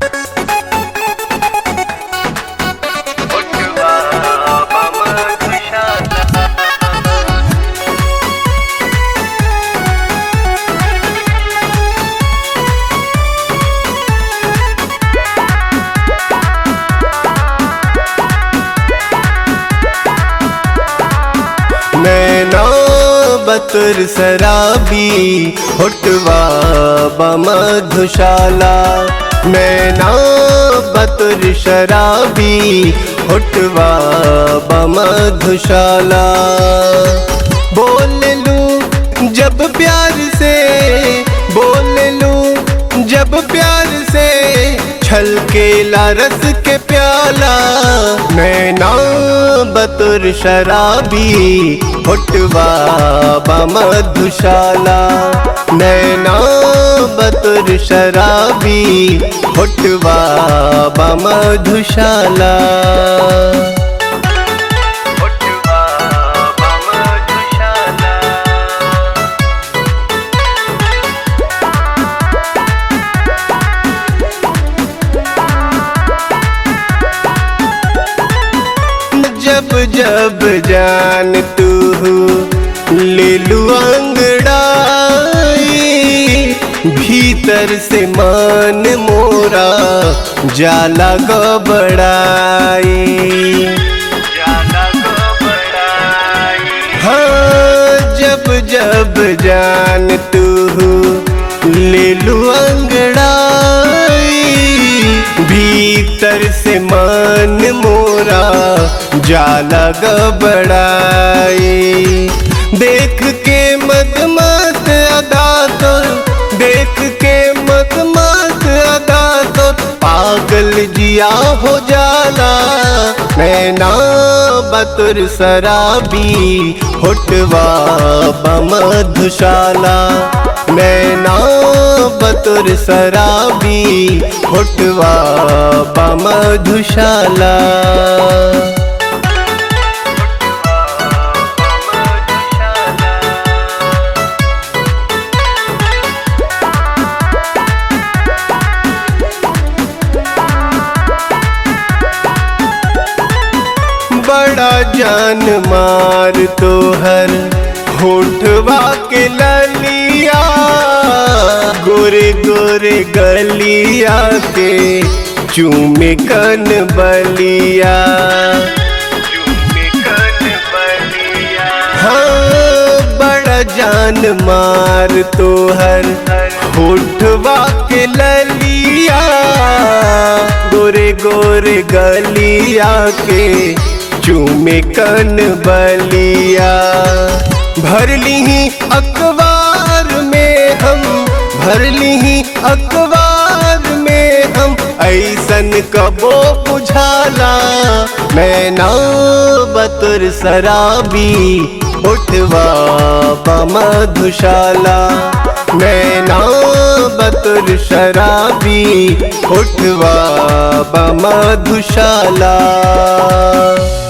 उठवा मधुशाला नैना बतुर शराबी होटवा बमधुशाला नैना बतुर शराबी होटवा बमधुशाला बोल लूं जब प्यार से बोल लूं जब प्यार से छलकेला रस के प्याला नैना बतुर शराबी होटवा बमधुशाला नैना बतुर शराबी होटवा बमधुशाला होटवा बमधुशाला जब जब जान तू ले लू अंगड़ाई भीतर से मान मोरा जाला गबड़ाई जाला गबड़ाई हाँ जब जब जान तू ले लू अंगड़ाई भीतर से मन मोरा जाला गबड़ाई देख के मत मत अदा तो देख के मत मत अदा तो पागल जिया हो जाला नैना बतुर शराबी होटवा बमधुशाला नैना बतुर शराबी होटवा बमधुशाला बड़ा जान मार तोहर होठवा के ललिया गोरे गोरे गलिया के चूमे कन बलिया चूमे कन बलिया हाँ बड़ा जान मार तोहर होठवा के ललिया गोरे गोरे गलिया के चूमे कन बलिया भर ली अखबार में हम भर ली अखबार में हम ऐसन कबो बुझाला नैना बतुर शराबी उठवा बमधुशाला नैना बतुर शराबी उठवा बमधुशाला